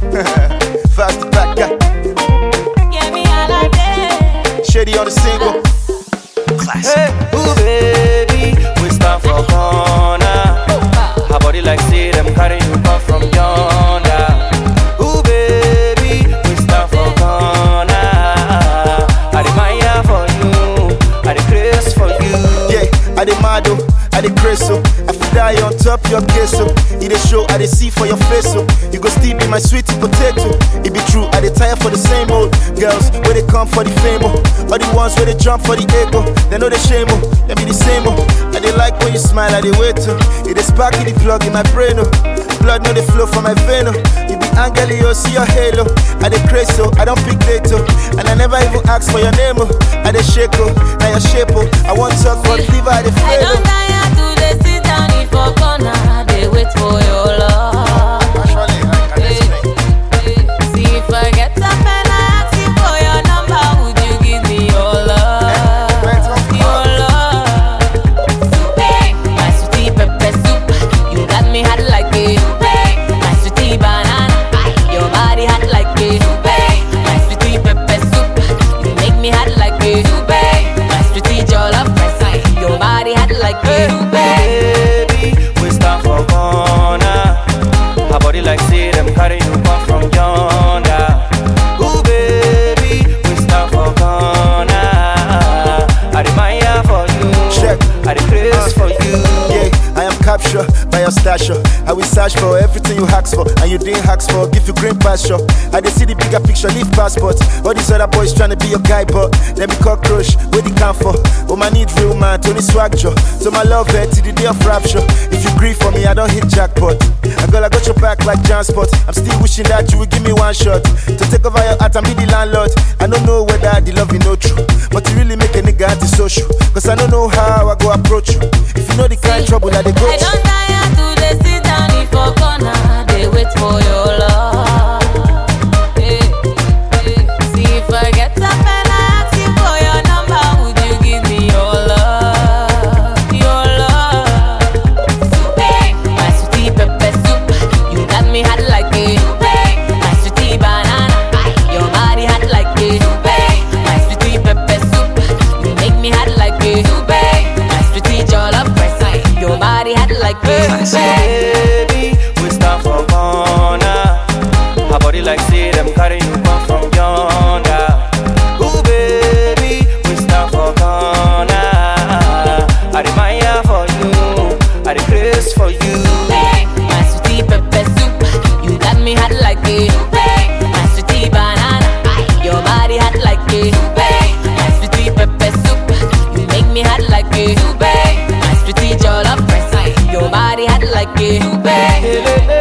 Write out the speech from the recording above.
Fast the back guy. Get me all I did. Shady on the single. Hey, ooh baby, we stand for corner. Her body like say them carry you come from yonder. Ooh baby, we stand for corner. I admire for you, I the grace for you. Yeah, I dey mad oh, I dey crazy oh. I fit die on top your case oh. It dey show I dey see for your face oh. You go still be my sweetie potato. It be true, I dey tire for the same old girls where they come for the fame oh. All the ones where they jump for the ego, they know the shame oh. They be the same oh. I dey like when you smile, I dey wait oh. It dey spark in the plug in my brain oh. Blood no dey flow from my vein oh. You be angel oh, see your halo. I dey crazy oh, I don't pick date oh. And I never even ask for your name oh. I dey shake oh, now your shape oh. I want talk but liver I dey I fail don't oh. tire to dey sit down in for corner. They wait for your love. Actually, I can explain. See if I get up and I ask you for your number, would you give me your love? Your love. Soup, my sweetie pepper soup. You got me hot like a soup. My sweetie banana, your body hot like a soup. My sweetie pepper soup. You make me hot like a soup. My sweetie jollof rice, your body hot like a soup. Baby, we stand for corner. Her body like say them carry you come from yonder. Ooh baby, we stand for corner. I admire for you, Check. I the grace for you. Yeah, I am captured by your stature. I will search for everything you ask for, and you didn't ask for. Give you green pasture. I dey see the bigger picture, leave passport. All these other boys trying to be your guy, but let me cockroach. Where the come for? Oh, my need real man, Tony Swagger. So my love her till the day of rapture. If you grieve for me, I don't hit jackpot. I girl, I got your back like Jansport. I'm still wishing that you would give me one shot to take over your heart and be the landlord. I don't know whether the love you know true, but you really make a nigga antisocial. Cause I don't know how I go approach you. If you know the kind of trouble that they go I through. don't tire to dey sit down in for corner. They wait for your love. Eh, eh. See if I get up and I ask you for your number, would you give me your love? Your love. Soup, my sweetie pepper soup. You got me hot like a soup. My sweetie banana, your body hot like a soup. My sweetie pepper soup. You make me hot like a soup. My sweetie jollof rice, your body hot like a soup. Baby, we stand for corner. Her body like say them carry you come from yonder. Ooh baby, we stand for corner. I admire for you, I the grace for you. My sweetie pepper soup, you got me hot like a soup. My sweetie banana, your body hot like a soup. My sweetie pepper soup, you make me hot like a soup. My sweetie jollof rice, your body hot like a soup.